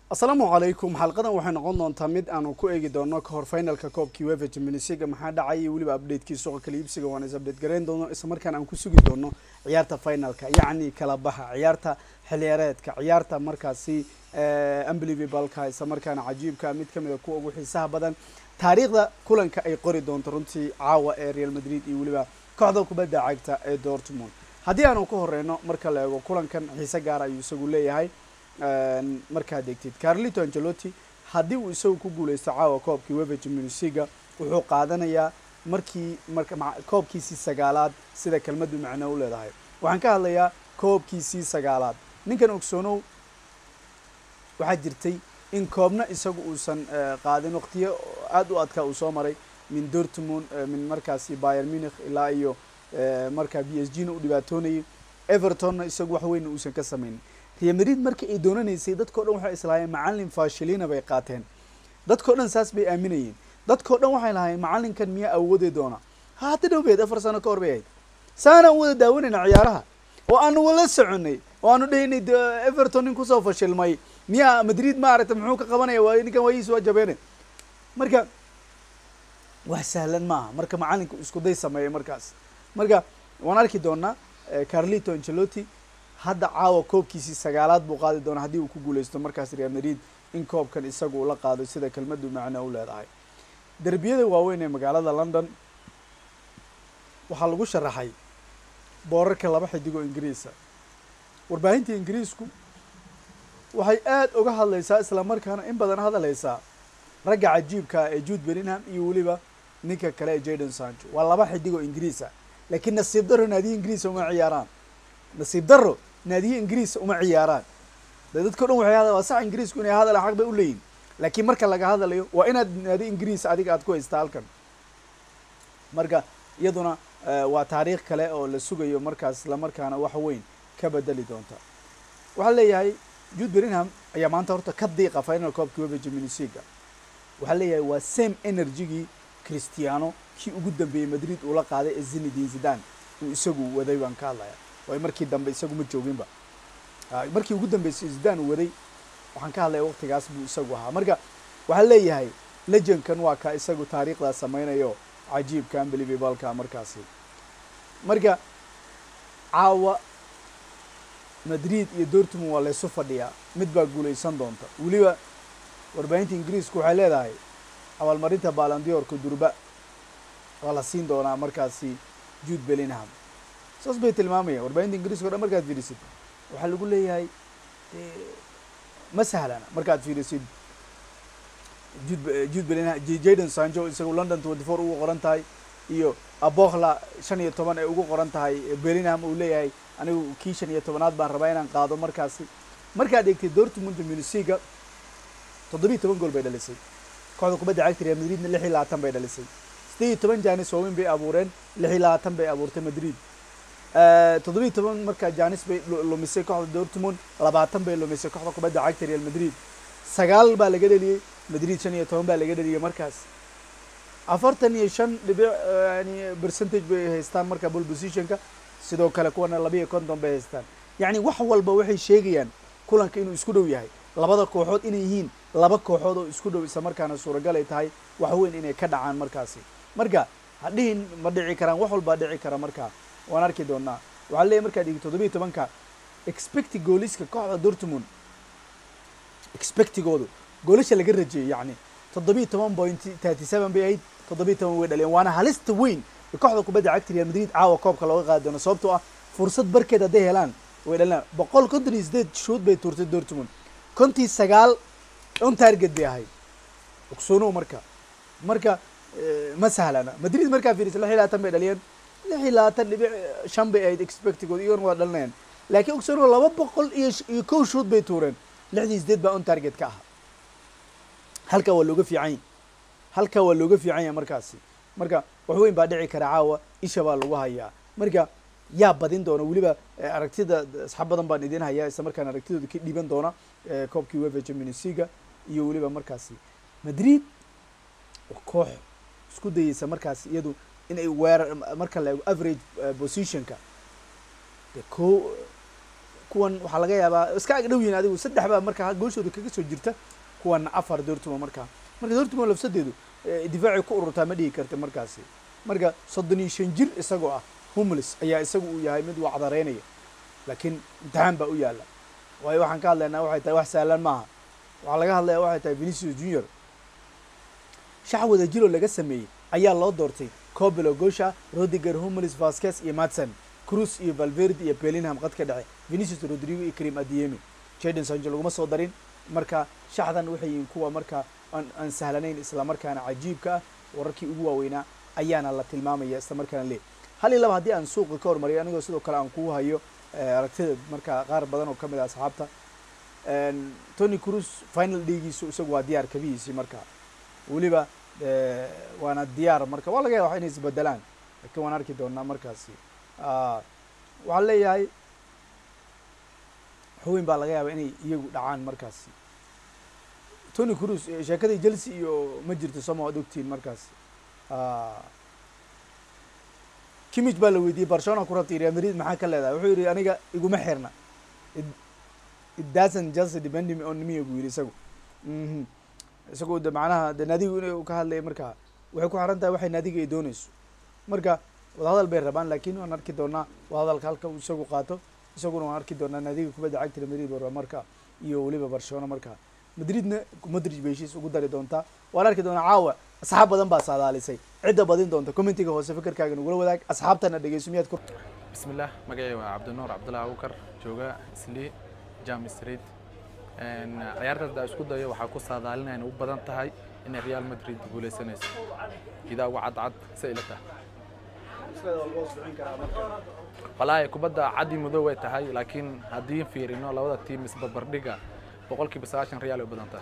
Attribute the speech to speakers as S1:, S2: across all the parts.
S1: asalaamu calaykum xalqadan waxay noqon doontaa mid aanu ku eegi doono kahor finalka koobkii wefa jaminisiga maxaa dhacay iyo weliba updatekii suuqa kala iibsiga waan is update garayn doono isla markaan aan ku sugi doono ciyaarta finalka yacni kala baxa ciyaarta xiliyaareedka ciyaarta markaasi unbelievableka isla markaana cajiibka mid kamid a kuwa ugu xiisaha badan taariikhda kulanka ay qori doonto runtii caawa ee real madrid iyo weliba kooxda kubadda cagta ee dortmund haddii aanu ka horeyno marka la eego kulankan xiise gaar ayuu isagu leeyahay markaad degtid carlito angelotti haddii uu isagu ku guuleysto caawa koobkii wefa jamunisiga wuxuu qaadanayaa markii marka koobkiisii sagaalaad sida kelmaddu macno u leedahay waxaan ka hadlayaa koobkiisii sagaalaad ninkan ogsoonow waxaa jirtay in koobna isagu uusan qaadin waqtiyo aada u adkaa uu soo maray min dortmund min markaasi bayer munich ilaa iyo markaa b s g na u dhibaatoonayay evertonna isagu wax weyna uusan ka samaynin real madrid marka ay doonanaysay dadkao dhan waxay islahaayeen macallin fashilina bay qaateen dadkao dhan saas bay aaminayeen dadkao dhan waxay lahaayeen macallinkan miyaa awoodi doona haata dhowbeed afar sano ka hor bay ahayd saanaan wada daawanayna ciyaaraha oo aanu wala soconay oo aanu dhahaynay everton nin kusoo fashilmay miyaa madrid maaragta muxuu ka qabanaya waa ninkan waayiis waa jabeene marka wax sahlan maaha marka macallinka isku day sameeyay markaas marka waan arki doonaa carlito angelotti hadda caawa koobkiisii sagaalaad buu qaadi doonaa haddii uu ku guuleysto markaas real madrid in koobkan isagu ula qaado sida kelmaddu macno u leedahay derbiyada waaweyn ee magaalada london waxaa lagu sharaxay boorarka laba xidigoo ingiriisa warbaahinta ingiriisku waxay aada uga hadlaysaa isla markaana in badan hadaleysaa ragga cajiibkaa ee jude bellingham iyo weliba ninka kale ee jadon sancho waa laba xidigoo ingiriisa laakiin nasiib daro naadiya ingiriisa uma ciyaaraan nasiib daro naadiye ingiriisa uma ciyaaraan de dadka o dhan waxay hada waa sax ingiriisku inay hadala xaq bay u leeyihin laakiin marka laga hadlayo waa inaad naadi ingiriis adiga aad ku haystaa halkan marka iyaduna waa taariikh kale oo la sugayo markaas isla markaana wax weyn ka bedeli doonta waxaa leeyahay jude bellingham ayaa maanta horta ka diiqa final coobkii wefa jaminisiga waxaa leeyahay waa same energygii christiano kii ugu dambeeyey madrid uula qaaday ee zinedin zidan uu isagu waday baan ka hadlaya waayo markii dambe isagu ma jooginba markii ugu dambeysay zidan uu waday waxaan ka hadlaya waqtigaas buu isagu ahaa marka waxaa leeyahay legendkan waa ka isagu taariikhdaas sameynayo cajiibka unbelievableka markaasi marka caawa madrid iyo dortmund waa laysu fadhiyaa mid baa guuleysan doonta weliba warbaahinta ingiriisku waxay leedahay abaalmarinta balandiorka durba waa la siin doonaa markaasi jude bellingham saas bay tilmaamayaan warbaahinta ingiriiska o dhan markaad fiirisid waxaa lagu leeyahay ma sahlana markaad fiirisid jude jude bellingham jadon sancho isagu london twenty four ugu qoran tahay iyo abohla shan iyo toban ay ugu qoran tahay bellingham uu leeyahay anigu kii shan iyo tobanaad baan rabaa inaan qaado markaasi markaad eegtay dortmund munisiga toddobiiy toban gool bay dhalisay kooxda kubadda cagta real madridna lix iyo labaatan bay dhalisay sideed iyo toban janis waaweyn bay abuureen lix iyo labaatan bay abuurtay madrid toddobiiy toban markaa janis bay lumisay kooxda dortmund labaatan bay lumisay kooxda kubadda cagta real madrid sagaal baa laga dheliyey madrid shan iyo toban baa laga dheliyey markaas afartan iyo shan dhibic yani percentage bay haystaan marka ball positionka sidoo kale kuwana laba iyo konton bay haystaan yacni wax walba waxay sheegayaan kulanka inuu isku dhow yahay labada kooxood inay yihiin laba kooxood oo isku dhow isla markaana suuragal ay tahay wax weyn inay ka dhacaan markaasi marka hadhihin ma dhici karaan wax walbaa dhici kara markaa waan arki doonaa waxaa leeyahy markaad dhigi toddobiiy tobanka expecti gooliska kooxda dortmund expectigoodu goolasha laga rajeeyey yacni toddobiiy toban point thirty seven bay ahayd toddobiiy toban way dhaleen waana halista weyn ee kooxda kubadda cagta real madrid caawa koobka looga qaadi doono sababtoo ah fursad barkeed hadday helaan way dhaleen boqol konton iyo sideed shuud bay tuurtay dortmund kontii sagaal on target bay ahayd ogsoonow marka marka ma sahlana madrid markaa fiirisa lix iyo labaatan bay dhaliyeen lix iyo labaatan dhibic shan bay ahayd expectigood iyagona waa dhalinayaan laakiin ogsoonow laba boqol iyo iyo kow shuud bay tuureen lixdii sideed baa on target ka ahaa halkaa waa looga fiican yahy halkaa waa looga fiican yahay markaasi marka wax weyn baa dhici kara caawa isha baa lagu hayaa marka yaa badin doona weliba aragtida asxaab badan baan idin hayaa isla markaan aragtidooda ka dhiiban doona koobkii wefa jaminisiga iyo weliba markaasi madrid waa koox isku dayeysa markaasi iyadu inay weerar marka la eego average positionka de ko kuwan waxaa laga yaabaa iska ag dhow yihin adigu saddex baa markaa gooshooda kaga soo jirta kuwana afar dortmund markaa marka dortmund lafsadeedu difaacii ku ururtaa ma dhigi karta markaasi marka soddon iyo shan jir isagoo ah humlis ayaa isagu uu yahay mid wacdareynaya laakiin imtixaan baa u yaalla waayo waxaan ka hadlaynaa waxay tahay wax sahlan maaha waxaa laga hadlaya waxay tahay venicius junior shax wada jiroo laga sameeyey ayaa loo doortay cobelo gosha rodiger humlis vasquez iyo madson cruz iyo valverde iyo bellingham qad ka dhece venicius rodrigo iyo karim adiemi jadon sancho laguma soo darin marka shaxdan waxay yihiin kuwa marka aan aan sahlanayn islamarkaana cajiibka ah wararkii ugu waaweynaa ayaana la tilmaamaya isla markaana le hal iyo laba haddii aan suuqa ka hormariyo anigoo sidoo kale aan kuu hayo aragtida marka qaar badan oo kamid ah asxaabta tony cruz final dhiigiisu isagu waa diyaar kabihiisii marka weliba waana diyaar marka waa laga yaaba inay isbedelaan lakiin waan arki doonaa markaasi waxaan leeyahay xubin baa laga yaaba inay iyagu dhacaan markaasi tony cruz sheekadii chelsea iyo ma jirto soma waad ogtihiin markaasi kimich baa la weydiiyey barcelona ku rabtay real madrid maxaa ka leedahay wuxuu yidhi aniga iguma xirna it doesn't just depend on me buu yidhi isagu isagoo de macnaha de naadigu inuu ka hadlaya marka waxay ku xiran tahay waxay naadiga ay dooneyso marka wadahadal bay rabaan lakin waan arki doonaa wadahadalka halka uu isagu qaato isaguna waan arki doonaa naadiga kubadda cagta madrid ba marka iyo weliba barcelona marka madridna madrid bay heshiis ugu dari doontaa waan arki doonaa caawa asxaab badan baa saadaalisay cidda badin doonta commentiga hoose fikirkaaga nagula wadaag asxaabtana dhegeyso miyaad ku
S2: بسم الله magacay waa cabdinuur cabdullahi abukar jooga isli jam street ciyaarta hadda isku dayo waxaa ku saadaalinaya inay u badan tahay inay real madrid guuleysanayso idaa uga cadcad se ila tahay walaahi kubadda cadi madow way tahay laakiin haddii fiirino labada tiim isbarbardhiga boqolkiiba sagaashan real ay u badan tahay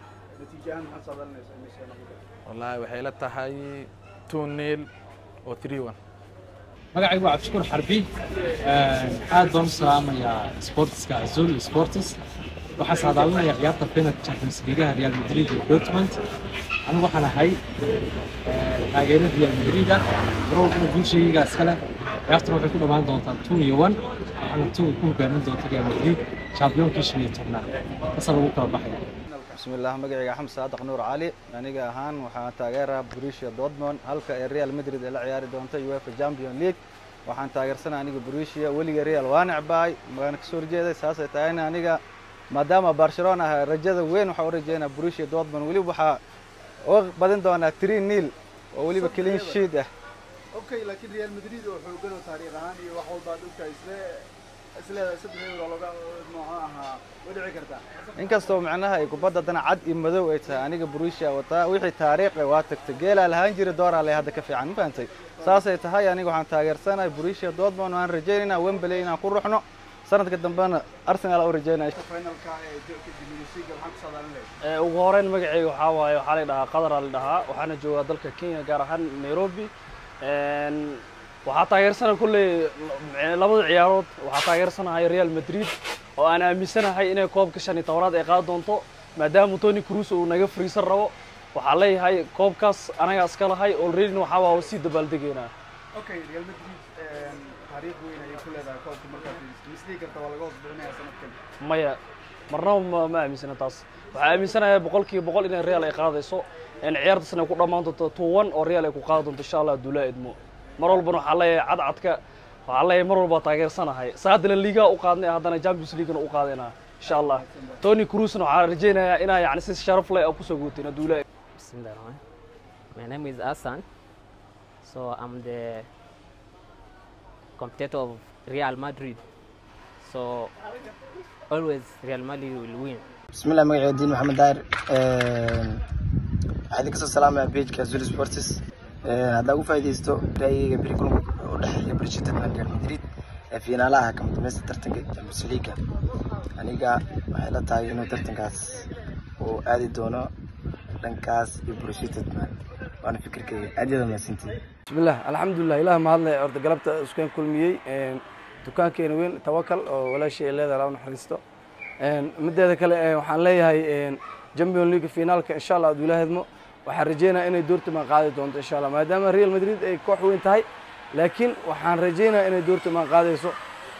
S2: wallaahi waxay la tahay two nil oo three one
S3: magacaygu waa cabdishukuur xarbi aad baan u salaamayaa sportiska azul sportis waxaa saadaalinaya ciyaarta final champions leagueha real madrid iyo dortmund anigu waxaan ahay taageero real madrida garoolkuna guushayga iskale ciyaartuna waxay ku dhammaan doontaa two iyo one waxaana two ku hogaamin doonta real madrid champiyoonkii shan iyo tobnaad kasa lagu kala baxaya
S4: بسم الله مقعي حمد صادق نور علي أنا هان وحان تاجرها بروسيا دورتموند هلكا ريال مدريد اللي عياري دونتا يوفا جامبيون ليج waxaan taageersanaa aniga brusia weliga real waa necbaay maana kasoo horjeeday saasay tahayna aniga maadaama barcelona ah rajada weyn waxaa u rajeynaa brusia dortmund weliba waxaa uga badin doonaa three nil oo weliba clean sheet ah
S1: okay laakiin real madrid oo xoogan oo taariikh ahaan iyo wax walba ad ogtahay isle isleedahay saddex euro looga nooca ahaa way dhici kartaa
S4: inkastoo macnaha ay kubadda dana cad iyo madow ay tahay aniga brusia wataa wixii taariikh ah waa tagtay geelaa lahaan jira dooraa leh hadda ka fiican ma fahantay saasay tahay aniga waxaan taageersanahay brusia dortmund waan rajaynaynaa wembley inaan ku ruxno sanadka dambena arsenal u rajaynaya
S1: finalka ee jimilisiga maxaa ku saadaalin lahayd
S5: ugu horeyn magacayga waxaa waaye waxaa la dhahaa qadar la dhahaa waxaana joogaa dalka kenya gaar ahaan nairobi waxaa taageersanahay kulley labada ciyaarood waxaa taageersanahay real madrid oo aan aaminsanahay inay koobka shan iyo tobanaad ay qaadi doonto maadaama tony cruz uu naga friisan rabo waxaa leeyahay koobkaas anagaa iska lahay alreadyna waxaa waa sii dabaaldegeynaa
S1: okay real madrid taariikh weyn ayay ku leedahay koobka markaad fiiriso misdhihi karta waa laga hoos bixinaya sanadkan
S5: maya marnaba ma, ma aaminsana taas waxaa aaminsanahay boqolkiiba boqol inay real ay qaadayso in ciyaartaasna ay ku dhammaan doonto two one oo real ay ku qaadi doonto insha allah duulaa idmo mar walbana waxaa leeyahay cadcadka waxaa leeyahay mar walba taageersanahay saadana liigaa u qaadnay haddana champions leaguena u qaadayna insha allah tony cruzna waxaa rajaynayaa inaa yani si sharaf leh oo kusoo guutina duulaa
S6: Bismillah ar-Rahman. My name is Hassan. So I'm the competitor of Real Madrid. So always Real Madrid will win.
S7: بسم الله مقعي الدين محمد داير waxaa idinka soo salaamaya pageka zuri sports haddaa ugu faa'iidaysto ra'yiga beri kulanka u dhexeeya bulshada real madrid ee fiinaalaha kama dameysta tartanka champions league aniga waxay la tahay inuu tartankaas uu aadi doono dhankaas iyo bulshada waana fikirkayga aad yada mahadsantihin
S8: bismillah alxamdulilah ilaah mahadle horta galabta iskueen kulmiyey dukaankeena weyn tawakal oo walaashii ay leedahay laba naxariisto mideeda kale waxaan leeyahay champion league finaalka insha allah aduu ilaahedmo waxaan rajeynaya inay doortimaan qaadi doonto insha allah maadaama real madrid ay koox weyn tahay laakiin waxaan rajeynaya inay doortimaan qaadayso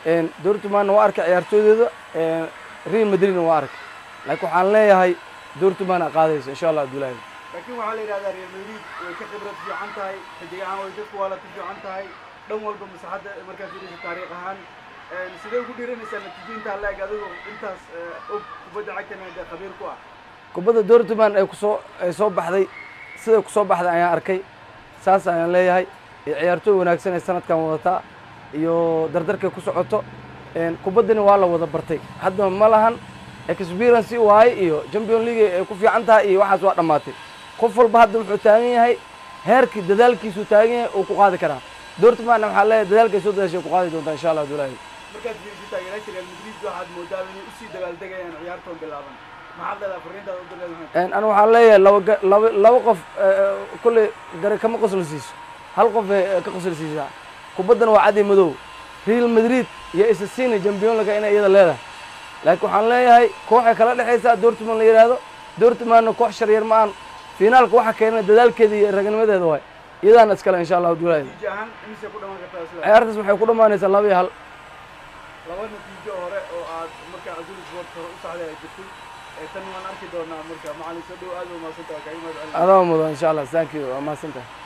S8: dortmundna waa arkay ciyaartooydooda real madridna waa arkay laakiin waxaan leeyahay dortmund a qaadayso insha allah abdullaahi
S1: laakiin waxaa la yidhahdaa real madrid way ka khibrad fiican tahay xidig ahaan way ka kuwaalati fiican tahay dhan walba masaxadda markaa fiirisa taariikh ahaan sidee ugu dhiiranaysaa natiijooyinta leeg adigo intaas og kubadda cagtana dee khabiir ku ah
S8: kubadda dortmund ay kusoo ay soo baxday siday kusoo baxday ayaan arkay saas ayaan leeyahay iyo ciyaartooy wanaagsan ay sanadkan wadataa iyo dardarkay ku socoto kubaddina waa la wada bartay hadda ma lahan experience waaye iyo champion league ay ku fiican tahay iyo waxaas waa dhammaatay qof walba hadda wuxuu taagan yahay heerkii dadaalkiisuu taagan yahay uu ku qaadi karaa dortmundna waxaa leeyahay dadaalkay soo dadaashay ku qaadi doontaa insha allah abdullaahi
S1: markaad fiiriso taageeraasha real madrid waxaad moodaa inay usii dabaaldegayaan ciyaartoon bilaaban maxaad leedahay fariintaada u dileedahay
S8: anu waxaan leeyahay laba ga- laba laba qof kolley gare kama qosol siiso hal qof ay ka qosol siisaa kubaddana waa caddi madow real madrid iyo isasiina champion league inay iyada leedahay laakiin waxaan leeyahay kooxay kala dhexaysaa dortmund la yidhaahdo dortmundna koox sharyar ma aan finaalka waxa keenay dadaalkeeda iyo ragnimadeeda waay iyadaana iskale insha allah abdullaahi
S1: natiijo ahaan imisay ku dhamaan kartaa sida
S8: ciyaartaas waxay ku dhammaanaysaa laba iyo hal
S1: laba natiijo hore oo aad markaa azul sport hore u saxday ay jirtay ee tan waan arki doonaa marka macalin soo dhow aad u mahadsantahay kaaga mahad celin
S8: adaa mudan insha allah thank you waa mahadsantahay